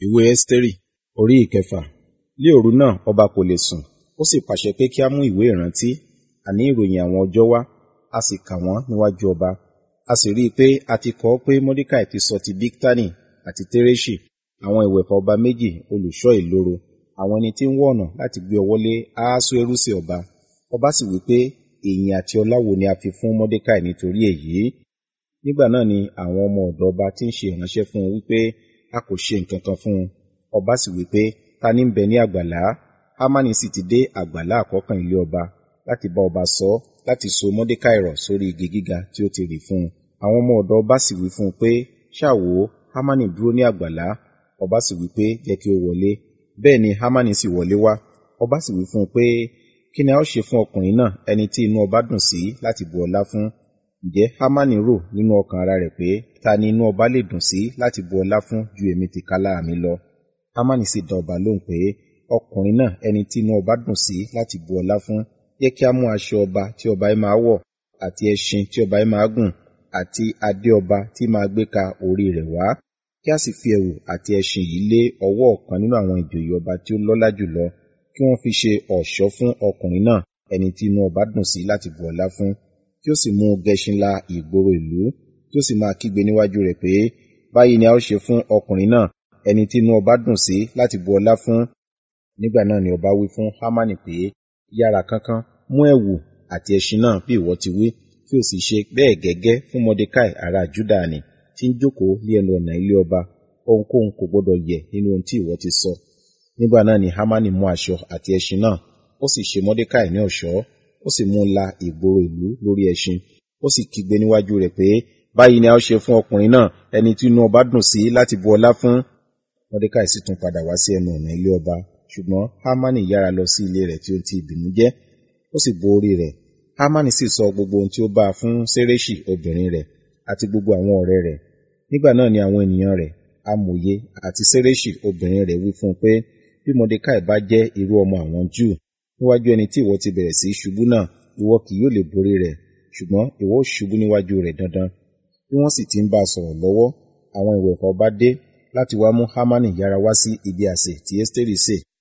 ìwé ẹ́sítérì orí ìkẹfà ní òru náà ọba kò lè sùn ó sì pàṣẹ pé kí á mú ìwé ìrántí àní ìròyìn àwọn ọjọ́ wá a sì kà wọ́n níwájú ọba a sì rí i pé a ti kọ ọ́ pé mọ́dékàì ti sọ ti bíktánì àti téréṣì àwọn ìwẹ̀fà ọba méjì olùṣọ́ ìloro àwọn ẹni tí ń wá ọ̀nà láti gbé ọwọ́ lé ahasuérusi ọba ọba sì wí pé ìyìn àti ọlá wo ni a fi fún mọ́dékàì nítorí èyí nígbà náà ni àwọn ọmọ ọ̀dọ̀ ọba tí ń ṣe ìránṣẹ́ fún un wípé a kò ṣe nǹkan kan fún un ọba sì wípé ta ní ń bẹ ní àgbàlá hámánì sì ti dé àgbàlá àkọ́kàn ilé ọba láti bá ọba sọ láti so mọ́dékàì rọ̀ sórí igi gíga tí ó ti rì fún un àwọn ọmọ ọ̀dọ̀ ọba sì wí fún un pé ṣáàwó hámánì dúró ní àgbàlá ọba sì wí pé jẹ́ kí ó wọlé bẹ́ẹ̀ ni hámánì sì wọlé wá ọba sì wí fún un pé kí ni a ó ṣe fún ọkùnrin náà ẹni tí inú ọba dùn sí láti bu ọlá fún ǹjẹ́ hámánì rò nínú ọkàn ara rẹ̀ pé ta ni inú ọba lè dùn sí láti bu ọlá fún ju èmi tìkálà mi lọ hámánì sì dá ọba lóhùn pé ọkùnrin náà ẹni tí inú ọba dùn sí láti bu ọlá fún jẹ́ kí a mú aṣọ ọba tí ọba yìí máa wọ̀ àti ẹṣin tí ọba yìí máa gùn àti adé ọba tí máa gbé ka orí rẹ̀ wá kí a sì fi ẹ̀wù àti ẹṣin yìí lé ọwọ́ ọ̀kan nínú àwọn ìjòyè ọba tí ó lọ́lá jùlọ kí wọ́n fi ṣe ọ̀ṣọ́ fún ọkùnrin náà ẹni tí inú ọba dùn sí láti bu ọlá fún kí ó sì mú gẹṣin la ìgboro ìlú kí ó sì máa kígbe níwájú rẹ̀ pé báyìí ni a ó ṣe fún ọkùnrin náà ẹni tí inú ọba dùn sí láti bu ọlá fún nígbà náà ni ọba wí fún hámánì pé yára kánkán mú ẹ̀wù àti ẹṣin náà bí ìwọ ti wí kí o sì ṣe bẹ́ẹ̀ gẹ́gẹ́ fún mọdékàì ará júdà ni tí ń jókòó ní ẹnu ọ̀nà ilé ọba ohunkóhun kò gbọdọ̀ yẹ nínú ohun tí ìwọ ti sọ nígbà náà ni hámánì mú aṣọ àti ẹṣin náà ó sì ṣe mọdékàì ní ọ̀ṣọ́ ó sì mú un la ìgboro ìlú lórí ẹṣin ó sì kígbe níwájú rẹ̀ pé báyìí ni a ó ṣe fún ọkùnrin náà ẹni tí inú ọba dùn sí láti bu ọlá fún mọdékàì sì tún padà wá sí ẹnu ọ̀nà ilé ọba ṣùgbọ́n hámánì yára lọ sí ilé rẹ̀ tí ó ti ìbínú jẹ́ ó sì bo orí rẹ̀ hámánì sì sọ gbogbo ohun tí ó bá a fún séréṣì obìnrin rẹ̀ àti gbogbo àwọn ọ̀rẹ́ rẹ̀ nígbà náà ni àwọn ènìyàn rẹ̀ amòye àti séréṣì obìnrin rẹ̀ wí fún un pé bí mọdékàì bá jẹ́ irú ọmọ àwọn júù níwájú ẹni tí ìwọ ti bẹ̀rẹ̀ sí ṣubú náà ìwọ kì yóò lè borí rẹ̀ ṣùgbọ́n ìwọ ó ṣubú níwájú rẹ̀ dandan bí wọ́n sì ti ń bá a sọ̀rọ̀ lọ́wọ́ àwọn ìwẹ̀fà ọba dé láti wá mú hámánì yára wá sí ibi àsè tí ẹ́sítérì sè